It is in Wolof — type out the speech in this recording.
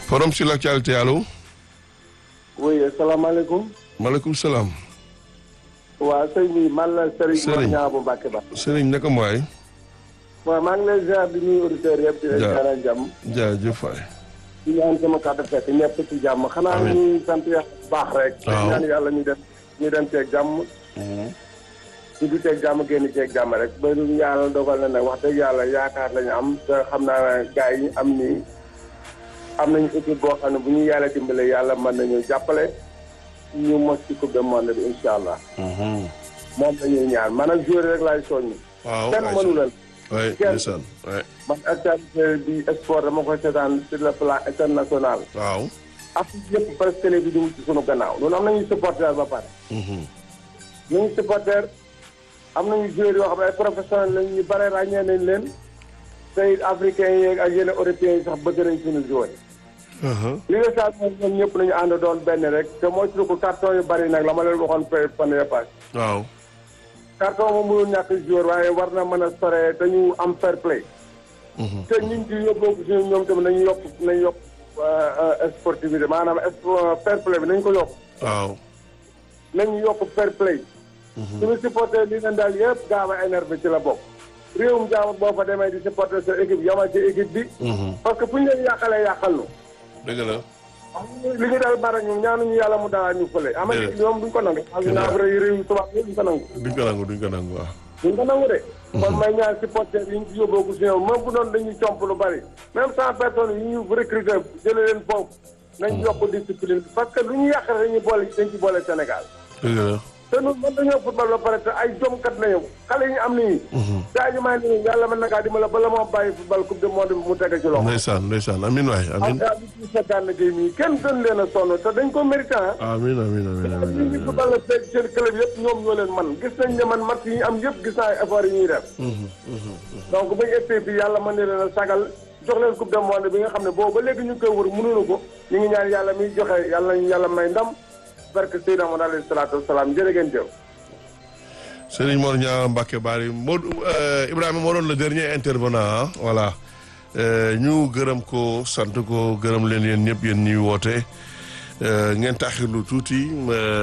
forum sur l'actualité allo. oui asalaamaaleykum. maaleykum salaam. waa sëñ bi man la Serigne. Serigne Mor Niang bu Mbacke ba. Serigne naka mooy. waaw maa ngi lay ziar di nuyu auditeurs yëpp. di leen Ja- ñaanal jàmm. jaajëf waay. di ñaan sama kàddu fekk ñëpp ci jàmm. xanaa Amiin. ñuy sant yàlla bu baax rek. Waaw. di ñaan yàlla ñu dem ñu dem ceeg jàmm. ñu du ceeg jàmm génn ceeg jàmm rek ba ñu yàlla dogal na nag wax dëgg yàlla yaakaar lañu am te xam naa ne gars yi ñu am nii am nañu équipe boo xam ne bu ñu yàlla dimbale yàlla mën nañu jàppale ñu mos ci coupe du monde bi incha allah. moom la ñuy ñaan man ak joueur rek laay soññi. waaw kenn mënu leen. waay kenn. ndeysaan waay man actualité bi sport dama koy seetaan sur le plan international. waaw. Afrique yëpp presque télé bi di wut ci sunu gannaaw loolu am nañu supporter ba pare. nañu supporter am nañu joueurs yoo xam ne ay professionnels lañ ñu bare ràññee nañ leen te it africains yi ak yeneen européens yi sax bëgg nañ suñu joueurs li nga saa moom ñoom ñëpp nañu ànd doon benn rek te mooy suñu ko carton yu bari nag la ma leen waxoon fee fan yii paase. waaw. carton moom mënul ñàkk joueur waaye war na mën a sore dañu am fair play. te ñun ci yóbboo ko suñu ñoom tamit nañu yokk nañu yokk sportivité maanaam espo- fair play bi nañu ko yokk waaw. nañu yokk fair play. suñu supporter li leen daal yëpp gaaw a énervé ci la bokk. réewum jaamu boo fa demee di supporter sa équipe yamal ci équipe bi. parce que fu ñu leen yàqalee yàqal nu. dëgg la. li ñu daal bara ñu ñaanuñu yàlla mu dara ñu fële. am na ñoom duñ ko nangu. xam naa vrai réew tubaab yi duñ ko nangu. duñ ko nangu duñ ko nangu waaw. duñ ko nangu de. kon may ñaan supporter yi ñu ci yóbboo ko si ñoom même bu doon dañuy comp lu bari. même cent personnes yi ñu recruter jëlee leen foofu. nañ yokk discipline parce que lu ñu yàq rek dañuy boole dañ ci boole Sénégal. dëgg la. te ñun mën nañoo football ba pare te ay jomkat nañu xale yi ñu am nii. saa yu may nii yàlla mën na kaa dimbala bala moo bàyyi football coupe du monde bi mu tege ci loxo. ndeysaan ndeysaan amin waay ak amin. daal di ci seetaan géej mi kenn gën leen a sonn te dañ ko mérité ah. amin amin amin amin ñi ñu amin. football la seen club yëpp ñoom ñoo leen man gis nañ ne man match yi ñu am yëpp gis naa effort yi ñuy def. donc bañ essayé bi yàlla mën na leen a sagal jox leen coupe du monde bi nga xam ne boobu ba léegi ñu ngi koy wër mënuñu ko ñu ngi ñaan yàlla miy joxe yàlla nañu yàlla may ndam barke Seydina Muhammad alayhi salaatu wasalaam jërë ngeen jëf. Serigne Mor Niang Mbacke Bari Modou Ibrahima moo doon le dernier intervenant ah voilà ñu gërëm ko sant ko gërëm leen yéen ñëpp yéen ñuy woote ngeen taxirlu tuuti.